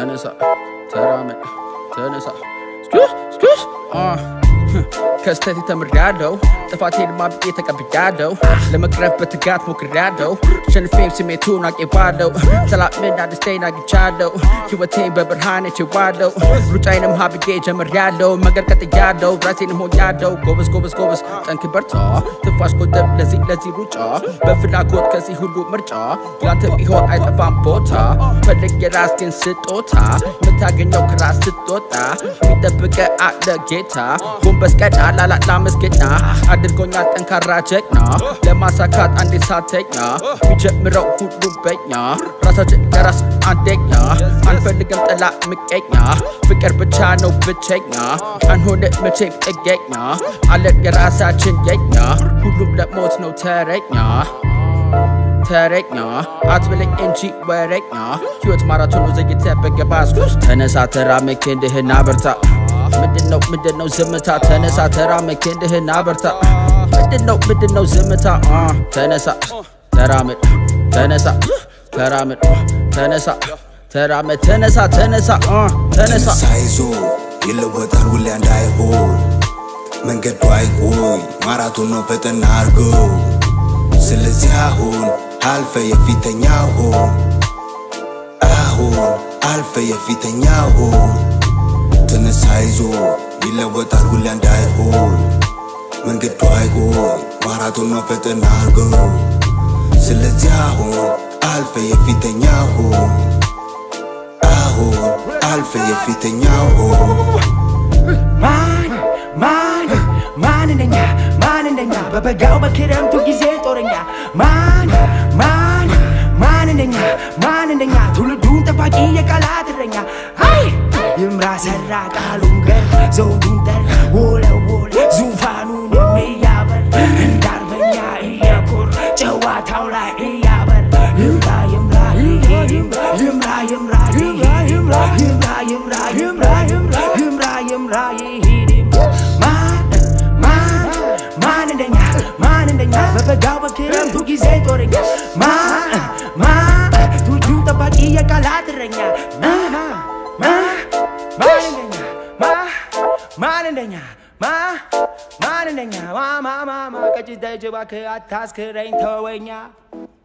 ተነሳ ተራመድ ተነሳ ስኩስ ስኩስ ከስተት ተምሬያለሁ ጥፋቴን ማብቄ ተቀብያለሁ ለመቅረፍ በትጋት ሞክሬያለሁ ሸንፌም ስሜቱን አቄባለሁ ሰላምና ደስታዬን አግኝቻለሁ ሕይወቴን በብርሃን ችዋለሁ ሩጫዬንም ሀብዬ ጀምሬያለሁ መንገድ ቀጥያለሁ ራሴንም ሆኛለሁ ጎበዝ ጎበዝ ጎበዝ ጠንክ በርታ ትንፋሽ ቆጠብ ለዚህ ለዚህ ሩጫ በፍላጎት ከዚህ ሁሉ ምርጫ ያንተ ቢሆን አይጠፋም ቦታ ፈልግ የራስህን ስጦታ የምታገኘው ከራስ ስትወጣ የሚጠብቀ አለ ጌታ ጎንበስ ቀና ላላላ መስገኛ አድርጎኛል ጠንካራ ጀግና ለማሳካት አንዴ ሳተኛ የሚጀምረው ሁሉ በኛ ራሳችን ለራስ አንደኛ አንፈልግም ጠላ ምቀኛ ፍቅር ብቻ ነው ብቸኛ አንሆነ መቼም ጥገኛ አለን የራሳችን የኛ ሁሉም ለሞት ነው ተረኛ ተረኛ አትብለኝ እንጂ ወረኛ ሕይወት ማራቶን ዘግይተ በገባስ ተነሳ ተራመድ ክንድህን አበርታ ምንድነው ምንድነው ዝምታ ተነሳ ተራመድ ክንድህን አበርታ ምንድነው ምንድነው ዝምታ አ ተነሳ ተራመድ ተነሳ ተራመድ ተነሳ ተራመድ ተነሳ ተነሳ አ ተነሳ ሳይዞ ይለወጣል ሁሌ እንዳይሆን መንገዱ አይቆይ ማራቶን ነው ፈጠን አርገው ስለዚህ አሁን አልፈ የፊተኛ ሆን አሁን አልፈ የፊተኛ ሆን ተነሳ ይዞ ይለወጣል ሁሌ እንዳይሆን መንገዱ አይቆይ ማራቶን ነው ፈጠን አርገው ስለዚህ አሁን አልፈ የፊተኛ ሆን አሁን አልፈ የፊተኛ ሆን ማን ማን ማን እንደኛ ማን እንደኛ በበጋው በክረምቱ ጊዜ ጦረኛ ማን ማን ማን እንደኛ ማን እንደኛ ትውልዱን ጠባቂ የቃላት እረኛ አይ ይምራ ሰራ ቃሉን ገር ዘውዱን ጠር ወለወል ዙፋኑን የሚያበር እንዳርበኛ እየኮር ጨዋታው ላይ እያበር ይምራ ይምራ ይምራ ይምራ ይምራ ይምራ ይምራ ይምራ ይምራ ይምራ ይምራ ይምራ ይምራ ይሂድ ማን ማን ማን እንደኛ ማን እንደኛ በበጋው በክረምቱ ጊዜ ጦረኛ ማን ማን ትውልዱን ጠባቂ የቃላት እረኛ ማን ማን ማን እንደኛ ማ ማን እንደኛ ማ ማን እንደኛ ማ ማ ማ ማ ቀጭ ደጅ እባክህ አታስክረኝ ተወኛ